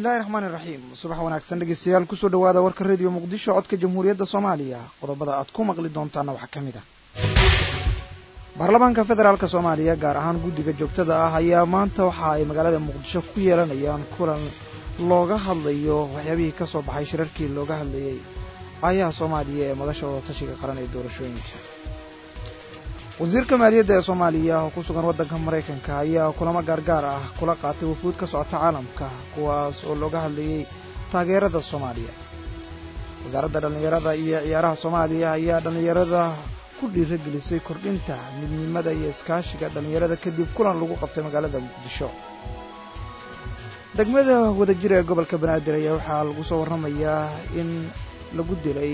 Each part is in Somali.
bismillahi raxmaani raxiim subax wanaagsan dhegeystayaal kusoo dhawaada warka rediyo muqdisho codka jamhuuriyadda soomaaliya qodobada aad ku maqli doontaana waxaa ka mid ah baarlamaanka federaalk soomaaliya gaar ahaan guddiga joogtada ah ayaa maanta waxa ay magaalada muqdisho ku yeelanayaan kulan looga hadlayo waxyaabihii ka soo baxay shirarkii looga hadlayey aayaha soomaaliya ee madasha wada tashiga qaran ee doorashooyinka wasiirka maaliyadda ee soomaaliya oo ku sugan waddanka maraykanka ayaa kulamo gaargaar ah kula qaatay wafuud ka socota caalamka kuwaas oo looga hadlayey taageerada soomaaliya wasaaradda dhallinyarada iyo ciyaaraha soomaaliya ayaa dhallinyarada ku dhiiragelisay kordhinta midnimada iyo iskaashiga dhallinyarada kadib kulan lagu qabtay magaalada muqdisho degmada wadajir ee gobolka banaadir ayaa waxaa lagu soo warramayaa in lagu dilay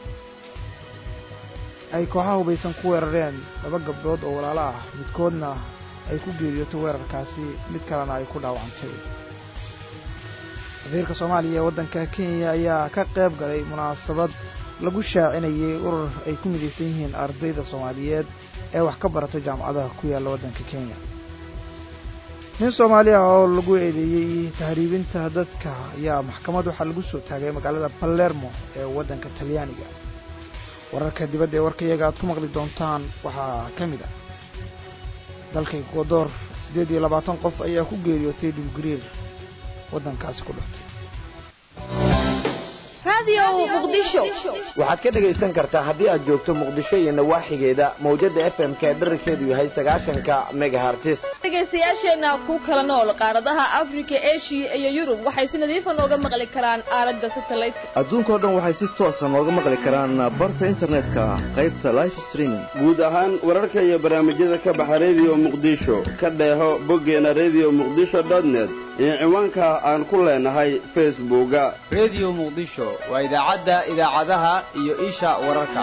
ay kooxaha hubaysan ku weerareen laba gabdhood oo walaalo ah midkoodna ay ku geeriyoto weerarkaasi mid kalena ay ku dhaawacantay safiirka soomaaliya ee waddanka kenya ayaa ka qayb galay munaasabad lagu shaacinayay urur ay ku midaysan yihiin ardayda soomaaliyeed ee wax ka barata jaamacadaha ku yaalla waddanka kenya nin soomaali ah oo lagu eedeeyey tahriibinta dadka ayaa maxkamad waxaa lagu soo taagay magaalada balermo ee waddanka talyaaniga wararka dibadda ee warkayaga aad ku maqli doontaan waxaa ka mid ah dalka ekwador siddeed iyo labaatan qof ayaa ku geeriyootay dhulgariir waddankaasi ku dhuftay waxaad ka dhegaysan kartaa haddii aad joogto muqdisho iyo nawaaxigeeda mawjadda f m ka dherarkeedu yahay sagaashanka megahartis dhegaystayaasheenna ku kala nool qaaradaha afrika eshiya iyo yurub waxay si nadiifa nooga maqli karaan aaladda satelliteka adduunkao dhan waxay si toosa nooga maqli karaan barta internetka qaybta life streaming guud ahaan wararka iyo barnaamijyada ka baxa rediyo muqdisho ka dheeho boggeena rediyo muqdisho dotnet iyo ciwaanka aan ku leenahay facebooka rediyo muqdisho waa idaacadda idaacadaha iyo isha wararka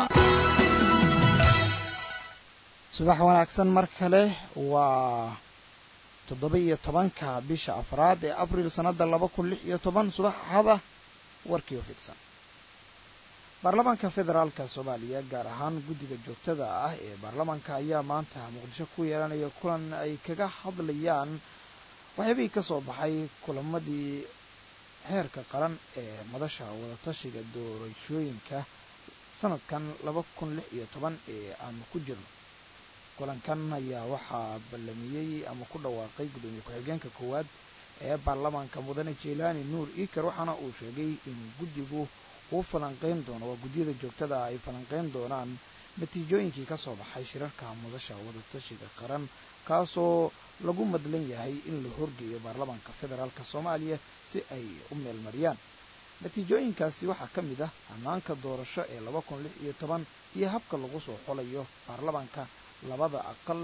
subax wanaagsan mar kale waa toddoba iyo tobanka bisha afraad ee abril sannadda laba kun lix iyo toban subax axada warkii oo fidsan baarlamaanka federaalka soomaaliya gaar ahaan guddiga joogtada ah ee baarlamaanka ayaa maanta muqdisho ku yeelanaya kulan ay kaga hadlayaan waxyaabihii ka soo baxay kulamadii heerka qaran ee madasha wadatashiga doorashooyinka sanadkan laba kun lix iyo toban ee aanu ku jirno kulankan ayaa waxaa ballamiyey ama ku dhawaaqay guddoomiye ku-xigeenka koowaad ee baarlamaanka mudane jeylaani nuur iker waxaana uu sheegay in guddigu uu falanqeyn doono waa guddiyada joogtada ah ay falanqeyn doonaan natiijooyinkii ka soo baxay shirarka madasha wadatashiga qaran kaasoo lagu madlan yahay in la horgeeyo baarlamaanka federaalk soomaaliya si ay u meelmariyaan natiijooyinkaasi waxaa ka mid ah ammaanka doorasho ee laba kun lix iyo toban iyo habka lagu soo xolayo baarlamaanka labada aqal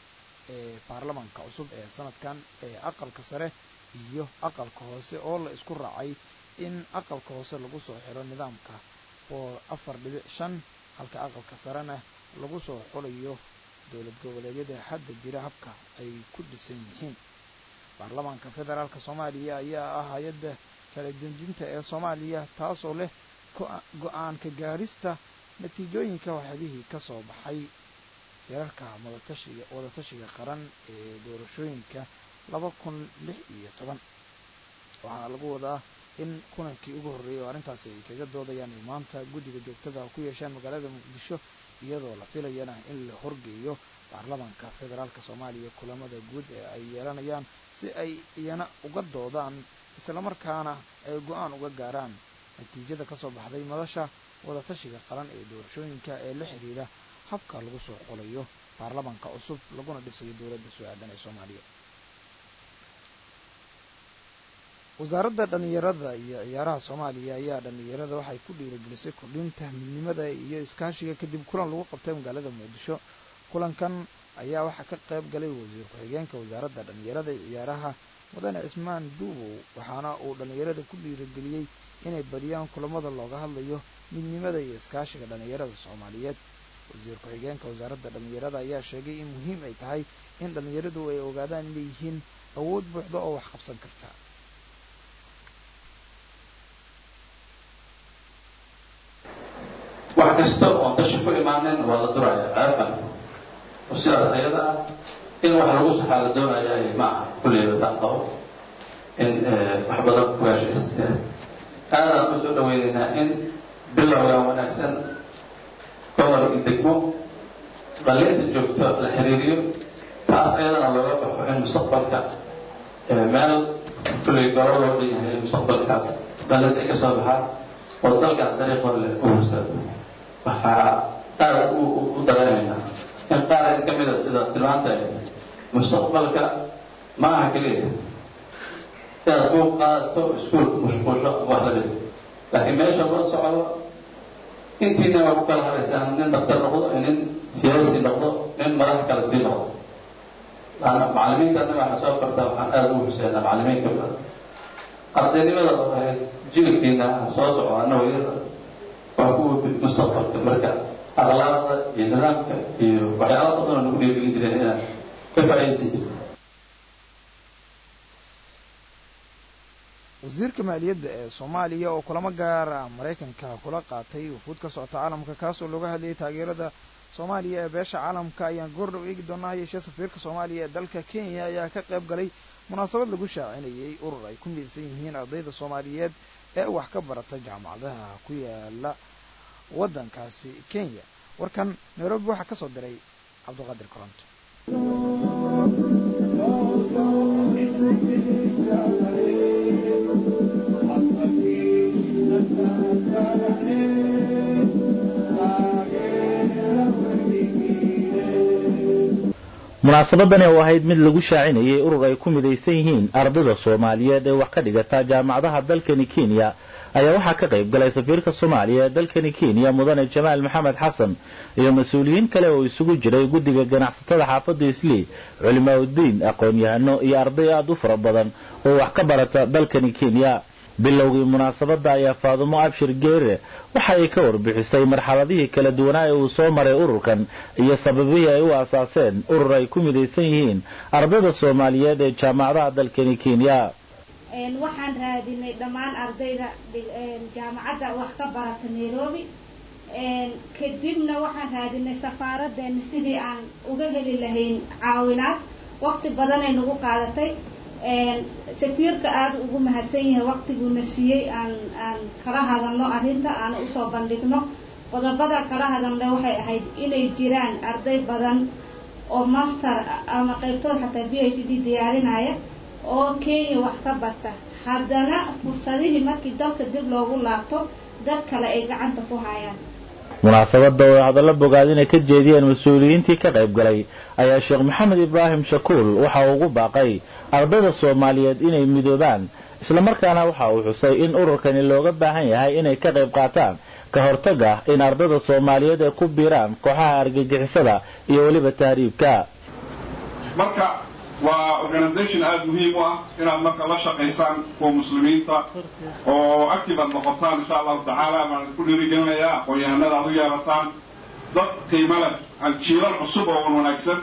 ee baarlamaanka cusub ee sanadkan ee aqalka sare iyo aqalka hoose oo la isku raacay in aqalka hoose lagu soo xiro nidaamka oo afar dhibic shan halka aqalka sarena lagu soo xolayo dowlad goboleedyada hadda jira habka ay ku dhisan yihiin baarlamaanka federaalk soomaaliya ayaa ah hay-adda kala dejinta ee soomaaliya taasoo leh go-aanka gaarista natiijooyinka waxyabihii ka soo baxay shirarka madatashiga wadatashiga qaran ee doorashooyinka laba kun lix iyo toban waxaana lagu wadaa in kulankii ugu horreeyay oo arrintaasi ay kaga doodayaan ay maanta guddiga joogtada ku yeeshaan magaalada muqdisho iyadoo la filayana in la horgeeyo baarlamaanka federaalk soomaaliya kulamada guud ee ay yeelanayaan si ay iyana uga doodaan islamarkaana ay go-aan uga gaaraan natiijada ka soo baxday madasha wadatashiga qaran ee doorashooyinka ee la xiriira habka lagu soo xolayo baarlamaanka cusub laguna dhisayo dowladda soo-aadan ee soomaaliya wasaaradda dhallinyarada iyo ciyaaraha soomaaliya ayaa dhallinyarada waxay ku dhiiragelisay kordhinta midnimada iyo iskaashiga kadib kulan lagu qabtay magaalada muqdisho kulankan ayaa waxaa ka qayb galay wasiir ku-xigeenka wasaaradda dhallinyarada iyo ciyaaraha mudane cismaan duubow waxaana uu dhallinyarada ku dhiirageliyey inay badiyaan kulamada looga hadlayo midnimada iyo iskaashiga dhallinyarada soomaaliyeed wasiir ku-xigeenka wasaaradda dhallinyarada ayaa sheegay in muhiim ay tahay in dhallinyaradu ay ogaadaan inay yihiin awood buuxda oo wax qabsan karta wax kasta oon tashi ku imaanin waa la duraya ceebkan oo sidaas ayada ah in wax lagu saxaa la doonaya ma aha kulleyba saan qabo in wax badan ku gaashaysteen aadaan u soo dhaweynaynaa in bilowga wanaagsan gobol iyo degmo dhalinta joogto la xiriiriyo taas ayadana looga baxo in mustaqbalka meel kulley golo loo dhan yahay mustaqbalkaas dhalinta ay ka soo baxaan oo dalkan dariiq hor leh u horsaado waxaa aada u dareemaynaa in qaar ka mida sida tilmaanta mustaqbalka ma aha keliya inaad buuq qaadato iskuulka mashquusho wax la mid laakiin meesha loo socdo intiina waa ku kala haraysaan nin daktar noqdo nin siyaasi noqdo nin madax kale sii noqdo laana macallimiinta annaga waxaa soo bartaa waxaan aada ugu xuseynaa macallimiinka badan ardaynimada oo ahayd jiilkiina soo socdo annago iyada waa kuwa mustaqbalka marka akhlaaqda iyo nidaamka iyo waxyaala badan oo nagu dhiirigelin jireen inaad ka faa'iidaysan jirto wasiirka maaliyadda ee soomaaliya oo kulamo gaara maraykanka kula qaatay wufuud ka socota caalamka kaasoo looga hadlayay taageerada soomaaliya ee beesha caalamka ayaan goordhow eegi doonaa yeeshee safiirka soomaaliya ee dalka kenya ayaa ka qayb galay munaasabad lagu shaacinayay urur ay ku midaysan yihiin ardayda soomaaliyeed ee wax ka barata jaamacadaha ku yaala waddankaasi kenya warkan nairobi waxaa ka soo diray cabdiqaadir koronto munaasabadani oo ahayd mid lagu shaacinayay urur ay ku midaysan yihiin ardayda soomaaliyeed ee wax ka dhigata jaamacadaha dalkani kenya ayaa waxaa ka qayb galay safiirka soomaaliya ee dalkani kenya mudane jamaal maxamed xasan iyo mas-uuliyiin kale oo isugu jiray guddiga ganacsatada xaafadda islii culimaauddiin aqoon-yahano iyo arday aada u fara badan oo wax ka barata dalkani kenya bilowgii munaasabadda ayaa faadumo abshir geere waxa ay ka warbixisay marxaladihii kala duwanaa ee uu soo maray ururkan iyo sababihii ay u aasaaseen urur ay ku midaysan yihiin ardayda soomaaliyeed ee jaamacadaha dalkani kenya waxaan raadinay dhammaan ardayda jaamacadda wax ka barata nairobi kadibna waxaan raadinay safaaradeena sidii aan uga heli lahayn caawinaad waqti badanay nagu qaadatay safiirka aada ugu mahadsan yahay waqtiguuna siiyey aan aan kala hadalno arrinta aan usoo bandhigno qodobada kala hadalna waxay ahayd inay jiraan arday badan oo master ama qaybtood xataa b h d diyaarinaya oo kenya wax ka barta haddana fursadihii markii dalka dib loogu laabto dad kale ay gacanta ku hayaan munaasabadda oo hadallo bogaadina ka jeediyeen mas-uuliyiintii ka qayb galay ayaa sheekh maxamed ibraahim shakuul waxa uu ugu baaqay ardayda soomaaliyeed inay midoobaan islamarkaana waxa uu xusay in ururkani looga baahan yahay inay ka qayb qaataan ka hortaga in ardayda soomaaliyeed ay ku biiraan kooxaha argagixisada iyo weliba tahriibka marka waa organisation aada muhiim u ah inaad marka la shaqaysaan kuwa muslimiinta oo active aad noqotaan insha allahu tacaala baan ku dhiirigelinayaa aqoon-yahanada aad u yeerataan dad qiimo leh jiilal cusub oo wan wanaagsan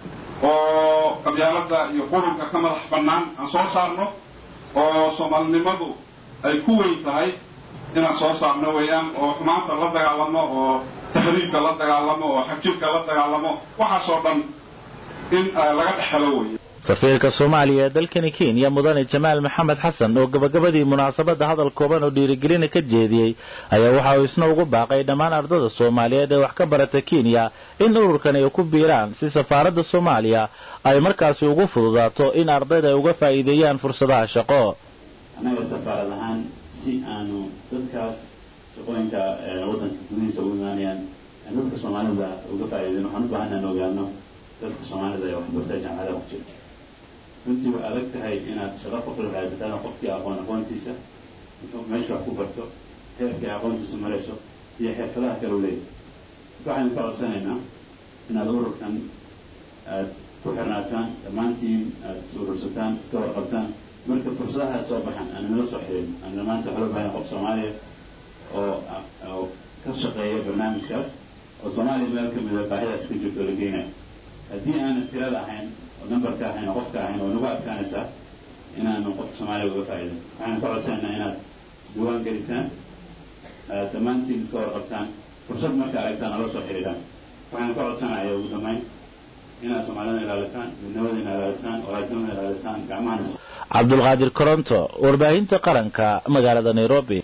oo qabyaalada iyo qurunka ka madax bannaan aan soo saarno oo soomaalinimadu ay ku weyn tahay inaan soo saarno weeyaan oo xumaanta la dagaalamo oo taxriibka la dagaalamo oo xajirka la dagaalamo waxaasoo dhan in laga dhexelo weeye safiirka soomaaliya ee dalkani kenya mudane jamaal maxamed xasan oo gabagabadii munaasabadda hadal kooban oo dhiirigelina ka jeediyey ayaa waxa uu isna ugu baaqay dhammaan ardada soomaaliyeed ee wax ka barata kenya in ururkan ay ku biiraan si safaaradda soomaaliya ay markaasi ugu fududaato in ardayda ay uga faa'iideeyaan fursadaha shaqo annaga safaarad ahaan si aanu dadkaas shaqooyinka waddanka gudihiisa ugu imaanayaan dadka soomaalida uga faa'iideyn waxaan u baahan aan ogaano dadka soomaalida ee waxbarta jaamacadaha ku jira runtii way adag tahay inaad shaqo qofla raadsataan qofkii aqoon aqoontiisa meesha wax ku barto heerkii aqoontiisa marayso iyo xirfadaha kale u leeyahay waxaynu ka codsanaynaa inaad ururkan aad ku xirnaataan dhammaantiin aad is urursataan iska warqabtaan marka fursadaha soo baxan aan nala soo xirin aan dhammaanta waxaa loo bahan qof soomaaliya oo oo ka shaqeeya barnaamijkaas oo soomaaliya meel ka mida baahidaas ka jirto la geynayo haddii aanan tirada ahayn oo numberka ahayn oo qofka ahayn oo nagu adkaanaysaa inaanu qofka soomaaliya uga faa'iidin waxaanu ka codsanaynaa inaad isdiiwaan gelisaan aad dhammaantiin iska warqabtaan fursad marka aragtaan nala soo xidhiidhaan waxaanu ka codsanaya ugu dambayn inaad soomaalida ilaalisaan midnimadina ilaalisaan walaajnimada ilaalisaan gacmahana cabdulqaadir koronto warbaahinta qaranka magaalada nairobi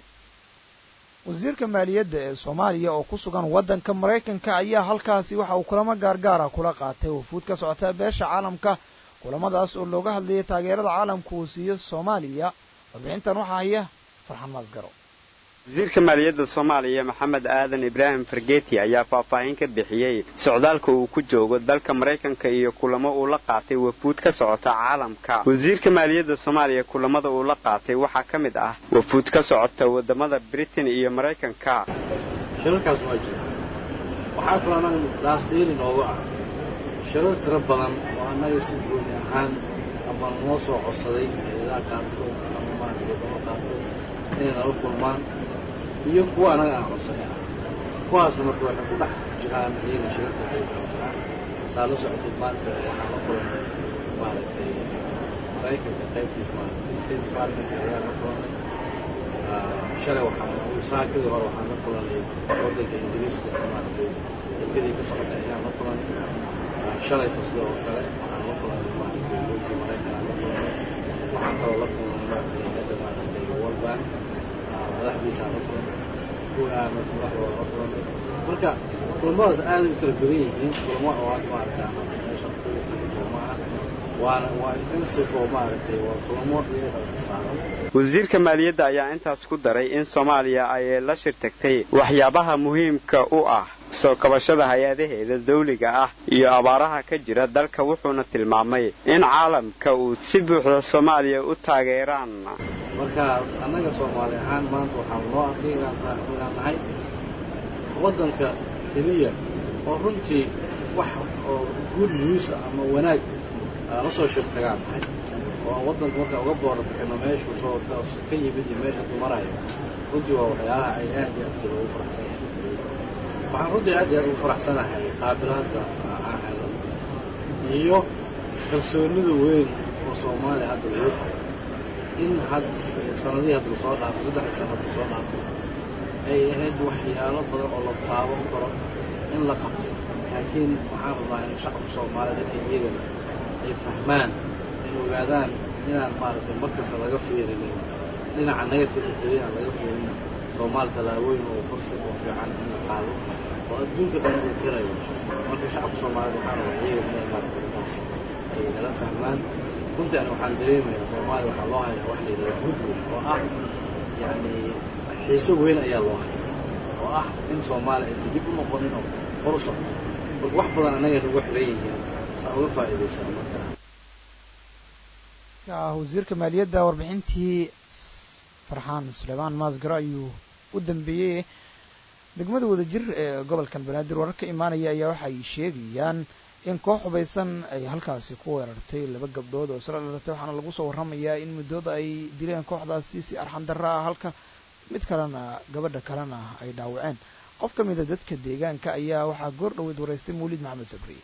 wasiirka maaliyadda ee soomaaliya oo ku sugan waddanka maraykanka ayaa halkaasi waxa uu kulamo gaargaara kula qaatay wafuud ka socota beesha caalamka kulamadaas oo looga hadlayay taageerada caalamku uu siiyo soomaaliya warbixintan waxaa haya farxan maasgaro wasiirka maaliyadda soomaaliya maxamed aadan ibraahim fargeeti ayaa faahfaahin ka bixiyey socdaalka uu ku joogo dalka maraykanka iyo kulamo uu la qaatay wafuud ka socota caalamka wasiirka maaliyadda soomaaliya kulamada uu la qaatay waxaa ka mid ah wafuud ka socota wadamada britain iyo maraykanka shirarkaas waa jira waxaa kaloo annaga taas dheeri nooga ah shirar tiro badan oo annaga si gooni ahaan ama noo soo codsaday hayadaha qaarkood ama maaragtay wadamo qaarkood inay nala kulmaan iyo kuwa annaga aan codsanay ah kuwaasna marka waxay ku dhex jiraan iyaga shirarkaas ay kala jiraan saa la socotid maanta waxaan la kulannay maaragtay maraykanka qaybtiis maaragtay state department ayaan la kulannay shalay waxaan saakadii hore waxaan la kulannay waddanka ingiriiska maaragtay dalkadii ka socotay ayaan la kulannay shalayto sidoo oo kale waxaan la kulannay maaragtay dowladii maraykan aan la kulannay waxaan kaloo la kulannay maaragtay hayadda maaragtay world bank madaxdiisa aan la kulannay kuwa aamas madaxdooda la kulannay marka kulamadaas aad u kala badan yihiin kulamo oo hadda maaragtay aan meeshan ku tagi kulamaha waana waa intensive oo maaragtay waa kulamo iyadaasi saaran wasiirka maaliyadda ayaa intaas ku daray in soomaaliya ay la shirtagtay waxyaabaha muhiimka u ah soo kabashada hay-adaheeda dawliga ah iyo abaaraha ka jira dalka wuxuuna tilmaamay in caalamka uu si buuxda soomaaliya u taageeraan marka annaga soomaali ahaan maanta waxaan noo arkay inaan nahay waddanka keliya oo runtii wax oo good news ama wanaag la soo shirtagaan nahay oo aan waddanka marka uga boora bixino meeshuu soo ka yimid iyo meesha dumarayo runtii waa waxyaalaha ay aad iyo aad ugu faraxsan yahay waxaan runtii aad iyo aad ugu faraxsanahay qaabilaadda aan helno iyo kalsoonida weyn oo soomaaliya hadda lagu qabo in had sanadihii hadda lasoo dhaafo saddexdii sana hadda lasoo dhaafo ay ahayd waxyaalo badan oo la taaban karo in la qabto laakiin waxaan rabaa in shacabka soomaaliyed dadka iyagana ay fahmaan ay ogaadaan inaan maaragtay markasta laga fiirinin dhinaca negative keliya aan laga fiirinin soomaali tallaabooyin oo kursi oo fiican in la qaado oo adduunka dhan uu kirayo marka shacabka soomaaliyeed waxaan rabaa iyaga inay maaragtay intaas ay nala fahmaan runtii ani waxaan dareemayaa soomaaliya waxaa loo hayaa wax la yidhahda goodwill oo ah yacni xiise weyn ayaa loo haya oo ah in soomaaliya aysan dib u noqonin oo hor u socdo marka wax badan annaga nagu xiran yihiin saa uga faa'iidaysana marka wasiirka maaliyadda warbixintii farxaan suleymaan maasgaro ayuu u dambeeyey degmada wadajir ee gobolkan banaadir warar ka imaanaya ayaa waxay sheegayaan in koox hubaysan ay halkaasi ku weerartay laba gabdhood oo isla dhalatay waxaana lagu soo warramayaa in muddooda ay dileen kooxdaasi si arxan darro ah halka mid kalena gabadha kalena ay dhaawaceen qof ka mida dadka deegaanka ayaa waxaa goor dhoweyd waraystay mawlid maxamed sabriye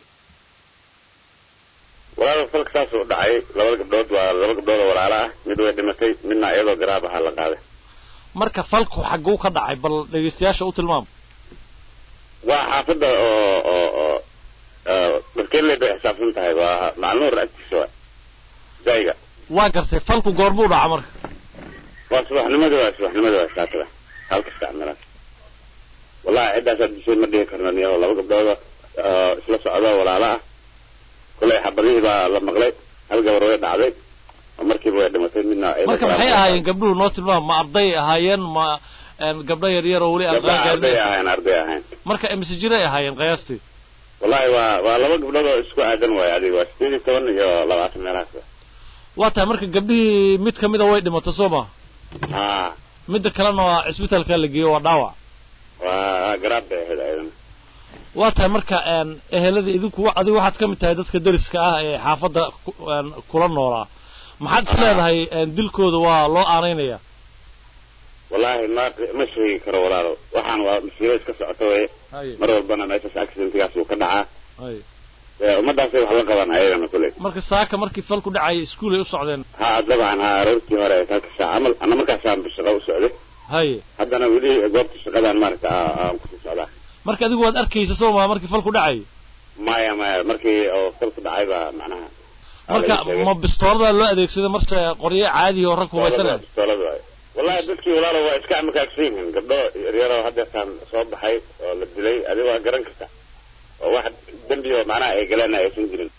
walaal falka saas uu dhacay labada gabdhood waa laba gabdhood oo walaalo ah mid way dhimatay midna iyadoo garaab ahaa la qaaday marka falku xagguu ka dhacay bal dhegaystayaasha u tilmaam waa xaafadda oo oo oo dharkeeley bay xisaabsan tahay waa macluur agtiisa waa zayga waa gartay falku goormuu dhaca marka waa subaxnimadii waa subaxnimadii waa saatada halka isticmaalaan wallahi ciddaasaa dishay ma dhihi karno niyaho laba gabdhooda isla socda walaalo ah kullay xabadihii baa la maqlay hal gabar way dhacday oo markiiba way dhimatay midna marka maxay ahaayeen gabdhuhu noo tilmaam ma arday ahaayeen ma gabdho yaryar oo weli aan gabdhaha qaan arday gaarin ahayn arday ahayn marka imise jiray ahaayeen qiyaastii wallahi waa waa laba gabdhood oo isku aadan waayo adiga waa sideed iyo toban iyo labaatan meelahaas waa tahay marka gabdhihii mid kamida way dhimatay soo ma haa midda kalena waa cisbitaalka la geeyo waa dhaawac waa garaab bay ahayd ayadana waa tahay marka een, ehelada idinku wa- adigu waxaad ka mid tahay dadka deriska ah ee xaafadda ku- een, kula noolaa maxaad is leedahay een, dilkooda waa loo aanaynaya wallahi ma ma sheegi karo walaalo waxaan waa masiibo iska socota weye Haye. mar walbana meeshaas accidentigaas uu ka dhacaa Haye. ee ummadaasay wax la qabaan ayagana kuley marka saaka markii falku dhacayay iskuul ay u socdeen ha dabcan ha aroortii hore halka saac camal ana markaasaan shaqo u socday haye haddana weli goobta shaqadaan maaragta aa- aan kusii socdaa marka adigu waad arkaysa soo maa markii falku dhacayay maya maya markii oo falku dhacay baa macnaha marka ma bistooladaa loo adeegsaday marse qoryo caadi oo rag hubaysanaya bistoolad waaye wallahi dadkii walaalo waa iska amakaagsan yihiin gabdho yaryaroo haddeertaan soo baxay oo la dilay adiga waa garan karta oo wax dembi oo macnaha ay galeen aysan jirin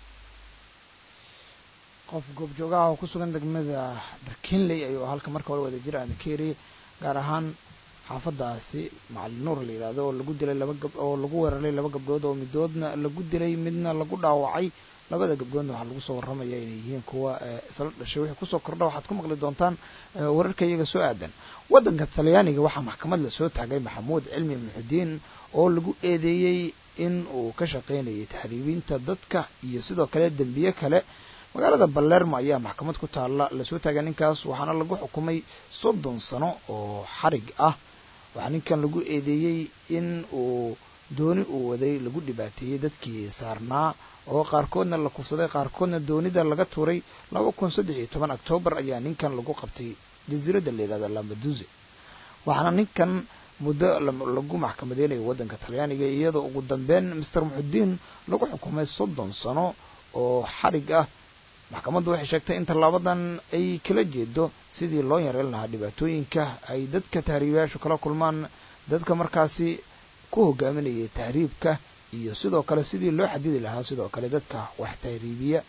qof goobjoogaha oo ku sugan degmada barkinley ayuu halka marka hore wada jira adekeeri gaar ahaan xaafadaasi macalin nuur la yidhahdo oo lagu dilay laba gab oo lagu weeraray laba gabdhood oo midoodna lagu dilay midna lagu dhaawacay labada gabdhoodna waxaa lagu soo warramaya inay yihiin kuwa isla dhashay wixii kusoo kordha waxaad ku maqli doontaan wararka iyaga soo aadan waddanka talyaaniga waxaa maxkamad la soo taagay maxamuud cilmi muxudiin oo lagu eedeeyey in uu ka shaqaynayay taxriibinta dadka iyo sidoo kale dembiye kale magaalada balermo ayaa maxkamad ku taalla lasoo taagay ninkaas waxaana lagu xukumay soddon sano oo xarig ah waxaa ninkan lagu eedeeyey in uu dooni uu waday lagu dhibaateeyey dadkii saarnaa oo qaarkoodna la kufsaday qaarkoodna doonida laga tuuray laba kun saddex iyo toban octoobar ayaa ninkan lagu qabtay jasiiradda la yidhahda lambaduze waxaana ninkan muddo lagu maxkamadeynayo waddanka talyaaniga iyadoo ugu dambeyn master muxudiin lagu xukumay soddon sano oo xarig ah maxkamaddu waxay sheegtay in tallaabadan ay kala jeedo sidii loo yareyn lahaa dhibaatooyinka ay dadka tahriibayaashu kala kulmaan dadka markaasi ku hogaaminayay tahriibka iyo sidoo kale sidii loo xadidi lahaa sidoo kale dadka wax tahriibiya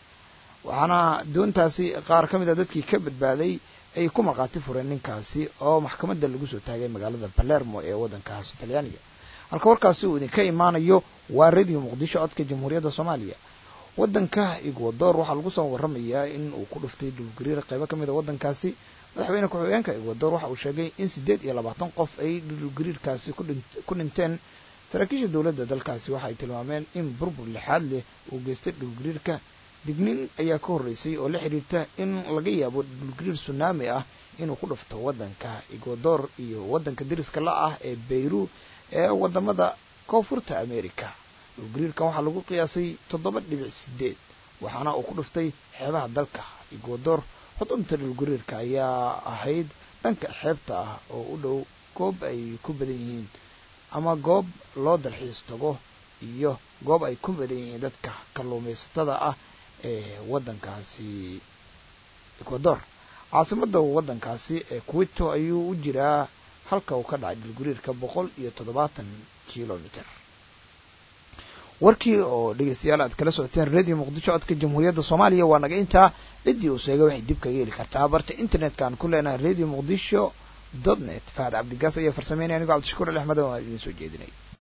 waxaana doontaasi qaar ka mid a dadkii ka badbaaday ay ku maqaati fureen ninkaasi oo maxkamadda lagu soo taagay magaalada balermo ee waddankaasi talyaaniga halka warkaasi uu idinka imaanayo waa radio muqdisho codka jamhuuriyadda soomaaliya waddanka ecuador waxaa lagu soo warramayaa in uu ku dhuftay dhulgariir qaybo ka mid a waddankaasi madaxweyne ku-xigeenka ecuador waxa uu sheegay in siddeed iyo labaatan qof ay dhulgariirkaasi ku dhinteen saraakiisha dowladda dalkaasi waxa ay tilmaameen in burbur lixaad leh uu geystay dhulgariirka dignin ayaa ka horreysay oo la xidhiirta in laga yaabo dhulgariir sunaami ah inuu ku dhufto waddanka ecuador iyo waddanka dariska la ah ee beyru ee wadamada koonfurta america dhulgariirkan waxaa lagu qiyaasay toddoba dhibic sideed waxaana uu ku dhuftay xeebaha dalka ecuador xudunta dhulgariirka ayaa ahayd dhanka xeebta ah oo u dhow goob ay ku badan yihiin ama goob loo dalxiis tago iyo goob ay ku badan yihiin dadka kalluumaysatada ah ee waddankaasi ecuador caasimadda waddankaasi ee quito ayuu u jiraa halka uu ka dhacay dhulgariirka boqol iyo toddobaatan kilomitr warkii oo dhegeystayaal aad kala socoteen radio muqdisho codka jamhuuriyadda soomaaliya waa naga intaa ciddii uu sheegay waxay dib kaga heli kartaa barta internetka aan ku leenahay radio muqdisho dot net fahad cabdigaas ayaa farsameynaya anigoo cabdishakuur ali axmed waan idiin soo jeedinay